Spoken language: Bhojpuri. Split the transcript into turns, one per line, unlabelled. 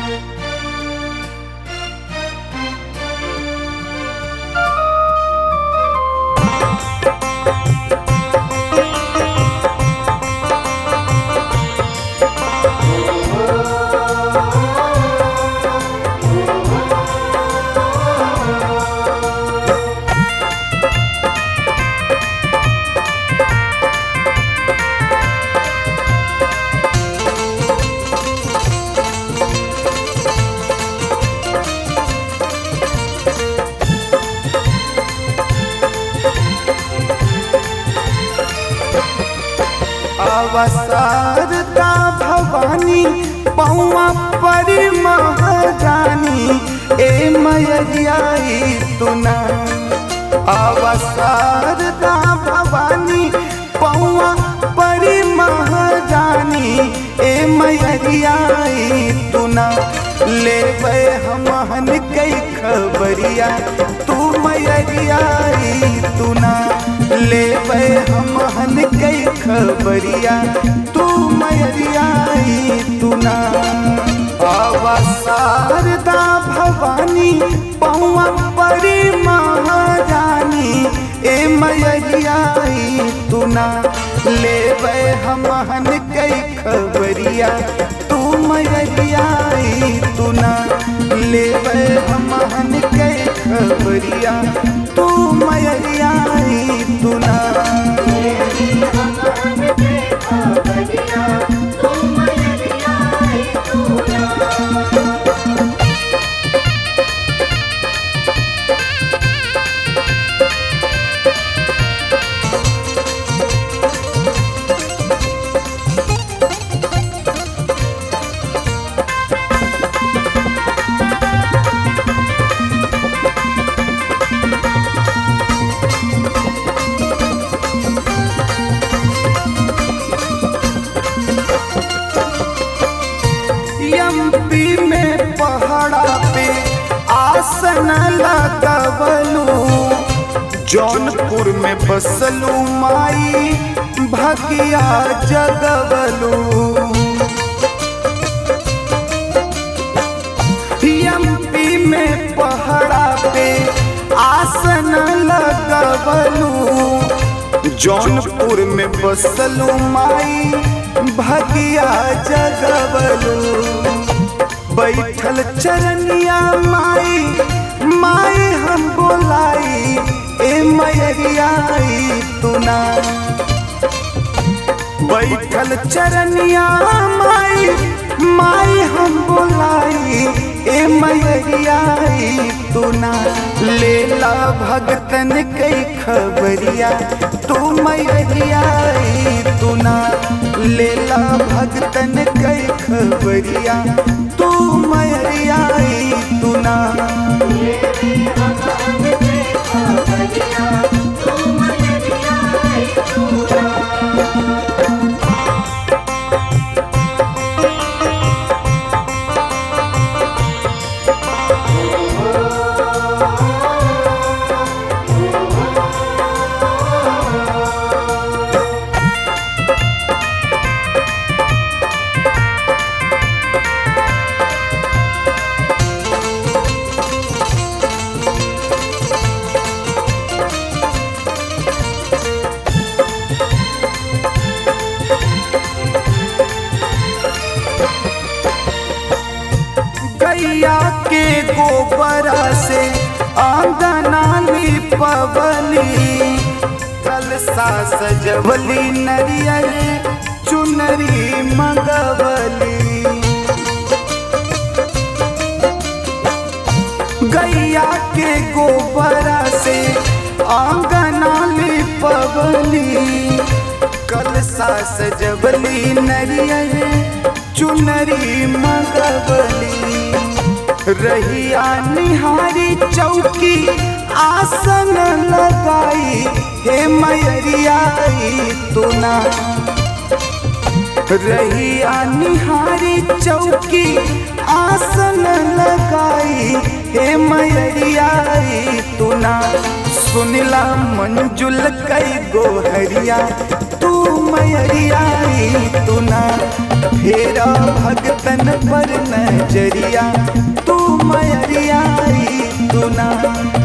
अवसारता भवानी पौआ परी महारानी ए मैयाई तुना अवसारता भवानी पौआ परी महारानी ए मैयाई तुना लेवे हमहन कई खबरिया तू मैयाई तुना लेवे हमहन कई खबरिया तू मैयाई तुना अवसारदा भवानी पौआ परी महारानी ए मैयाई तुना लेवे हमहन कई खबरिया तू मैयाई तुना लेवे हमहन कई खबरिया तू मैयाई तुना एमपी में पहाड़ा पे आसन लगवलू जौनपुर में बसलू माई भगिया जगवलू एमपी में पहाड़ा पे आसन लगवलू जौनपुर में बसलू माई भगिया जगवलू बैठल चरनिया माई माई हम बोलाई ए मैरियाई तुना बैठल चरनिया माई माई हम बोलाई ए मैरियाई तुना लेला भगतन कई खबरिया तू मैरियाई तुना लेला भगतन कई खबरिया तू मैरियाई तुना गैया के गोबरा से आंगना लिपवली कलसा सजवली नरियर चुनरी मंगवली गैया के गोबरा से आंगना लिपवली कलसा सजवली नरियर चुनरी मंगवली रहिया निहारी चौकी आसन लगाई हे मैरियाई तुना रहिया निहारी चौकी आसन लगाई हे मैरियाई तुना सुनिला मंजुल कई गोहरिया तू तू मैरियाई तू ना फेरा भगतन पर नजरिया तू मैरियाई तू ना